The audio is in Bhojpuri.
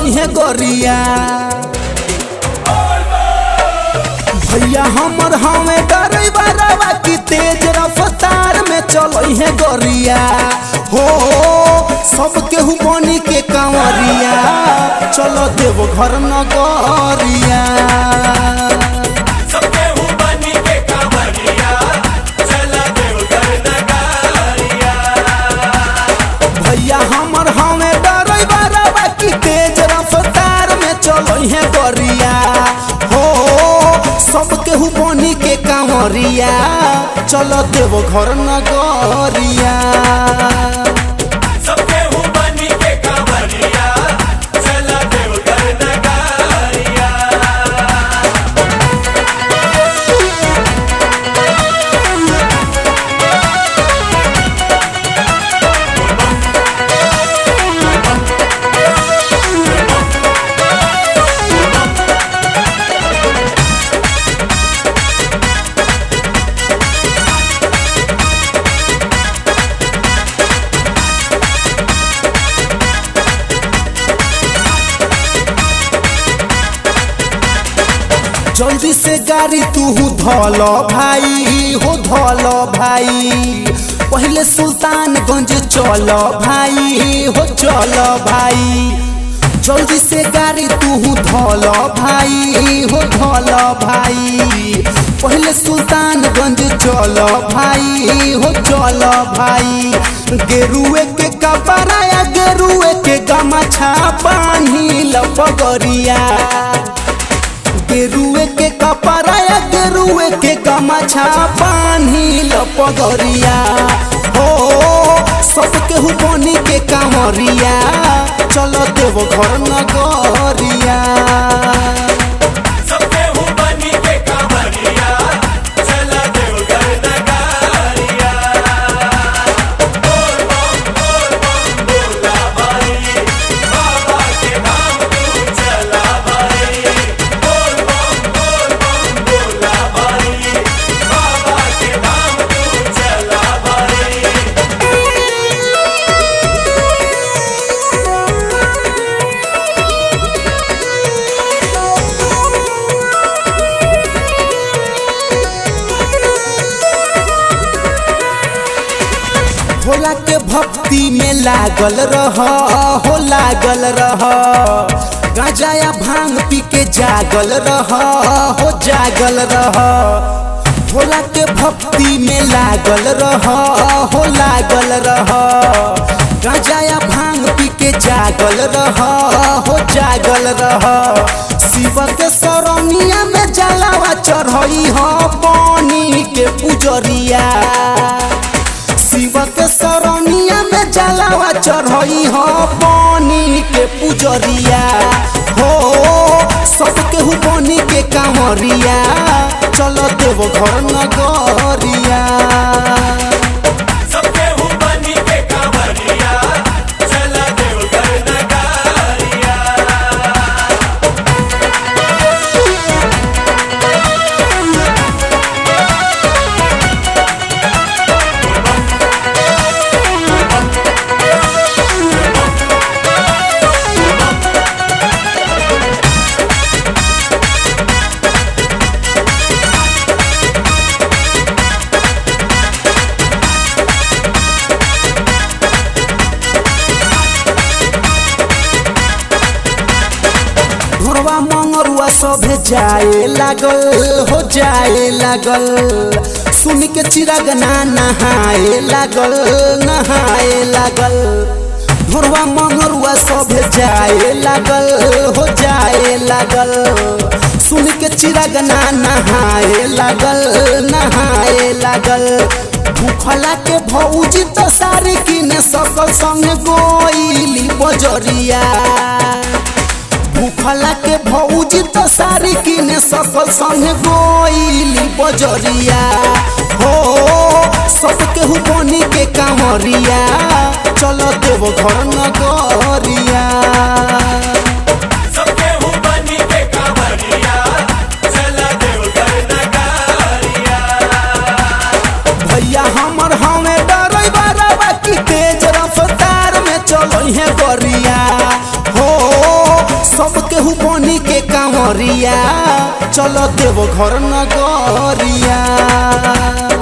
है गोरिया भैया हमर हमें डरैबा रवा की तेज रफ्तार में चलो है गोरिया हो सब केहू बनी के कांवरिया चलो देव घर नगरिया सबके हूँ बनी के कांवरिया चला देवघर नगारिया भैया हमर हमें डरैबा रवा की तेज रफ्तार में चलो है गोरिया हो सब केहू बनी के कांवरिया चलो देव घर नगरिया सबके हूँ बनी के कांवरिया चला देवघर नगारिया जल्दी से गाड़ी तू धल भाई हो धल भाई पहले सुल्तानगंज चल भाई हो चल भाई जल्दी से गाड़ी तू धल भाई हो धल भाई पहले सुल्तानगंज चल भाई हो चल भाई गेरुए के कपड़ा या गेरुए के गमछा बांधी लपगरिया गेरुए के कपड़ा या गेरुए के गमछा बांधी लपगरिया हो सब केहू बनी के कांवरिया चलो देव घर नगरिया सबके हूँ बनी के कांवरिया चला देवघर नगारिया बोल बम बोल बम बोला भाई बाबा के नाम तू चला भाई बोल बम बोल बम बोला भाई बाबा के नाम तू चला भाई भोला के भक्ति में लागल रह हो लागल रह गांजा या भांग पी के जागल रह हो जागल रह भोला के भक्ति में लागल रह हो लागल रह गांजा या भांग पी के जागल रह हो जागल रह शिव के सरनिया में जलावा चढ़ई हो पानी के पुजरिया शिव के सरनिया में जलावा चढ़ई हो पानी के पुजरिया हो सब केहू बनी के कांवरिया चलो देव घर नगरिया सबके हूँ बनी के कांवरिया चला देवघर नगारिया घरवा मंगरुआ सभे जाए लागल हो जाए लागल सुन के चिराग ना नहाए लागल नहाए लागल घरवा मंगरुआ सभे जाए लागल हो जाए लागल सुन के चिराग ना नहाए लागल नहाए लागल भूखला के भौजी तो सारी किने सकल संग गोइली बजरिया भूखला के भौजी तो सारी किने सकल संग गोइली बजरिया हो सब केहू बनी के कांवरिया चलो देव घर नगरिया सबके हूँ बनी के कांवरिया चला देवघर नगारिया भैया हमर हमें डरैबा रवा की तेज रफ्तार में चलो है गरिया हो कंवरिया चलो देव घर नगरिया